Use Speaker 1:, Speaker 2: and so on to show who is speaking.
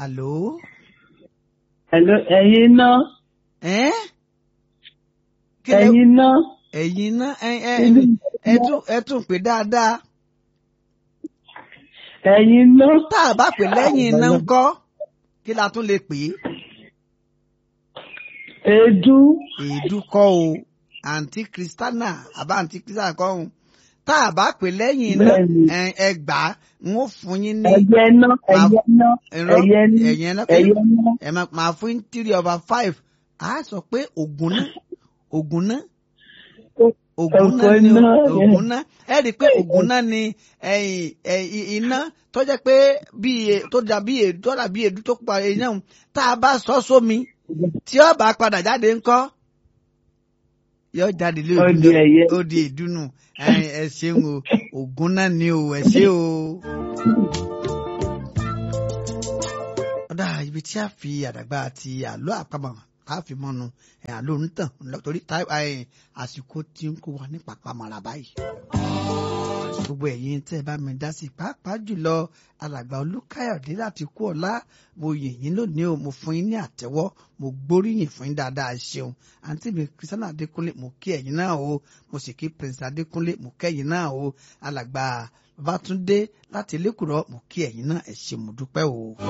Speaker 1: àló.
Speaker 2: Hello, ẹ̀yin náà
Speaker 1: ẹ́ kí lẹ
Speaker 2: ẹ̀yin náà
Speaker 1: ẹ̀yin náà ẹ ẹ
Speaker 2: Inú
Speaker 1: ẹ tún ẹ tún pè dáadáa
Speaker 2: ẹ̀yin náà
Speaker 1: tá a bá pè lẹ́yìn iná ń kọ́ kí la tún lè pè é
Speaker 2: èédú
Speaker 1: èédú kọ́ o àǹtí kristana àbá àǹtí kristana kọ́ o tá a bá pè lẹ́yìn iná
Speaker 2: Bẹ́ẹ̀ni.
Speaker 1: ẹ ẹ gbà á n ó fún yín ní
Speaker 2: ẹ̀yẹ náà ẹ̀yẹ náà
Speaker 1: ẹ̀rọ
Speaker 2: ẹ̀yẹ náà
Speaker 1: ẹ̀yẹn náà
Speaker 2: ẹ̀yẹ náà
Speaker 1: ẹ máa máa fún yín three over five a sọ pé ògùn náà ògùn náà ògùn náà ni
Speaker 2: Ògùn náà,
Speaker 1: ògùn náà ẹ rí i pé ògùn náà ni ẹ̀yìn ẹ̀yìn iná tó jẹ́ pé bí e- tó dà bí èdú tó dà bí èdú tó pa iná òun tá a bá sọ sómi tí ó bá padà jáde ńkọ́ yóò jáde lé
Speaker 2: Ó
Speaker 1: ògùn
Speaker 2: di ẹ̀yẹ.
Speaker 1: ó di ìdùnnú ẹ ẹ ṣeun o ògùn náà ni o ẹ ṣe o. ọ̀dà ibi tí a fi àdàgbà àti àlọ́ àpamọ̀ a fi mọ́nu ẹ̀ àlọ́ onítàn torí tá- ẹ̀, àsìkò tí ń kó wa ní pàpàmọ́ra báyìí. gbogbo ẹ̀yin tẹ́ ẹ bá mi dá sí i pàápàá jùlọ alàgbà olúkáyọ̀dé láti kú ọ̀la mo yìn yín lónìí o mo fún yín ní àtẹ́wọ́ mo gbóríyìn fún yín dáadáa ṣeun àǹtí mi kristiana adékúnlé mo kí ẹ̀yin náà o mo sì kí prince adékúnlé mo kẹ́yin náà o alàgbà babatunde láti lẹ́kùrọ́ mo kí ẹ̀yin náà ẹ ṣé mo dúpẹ́ o.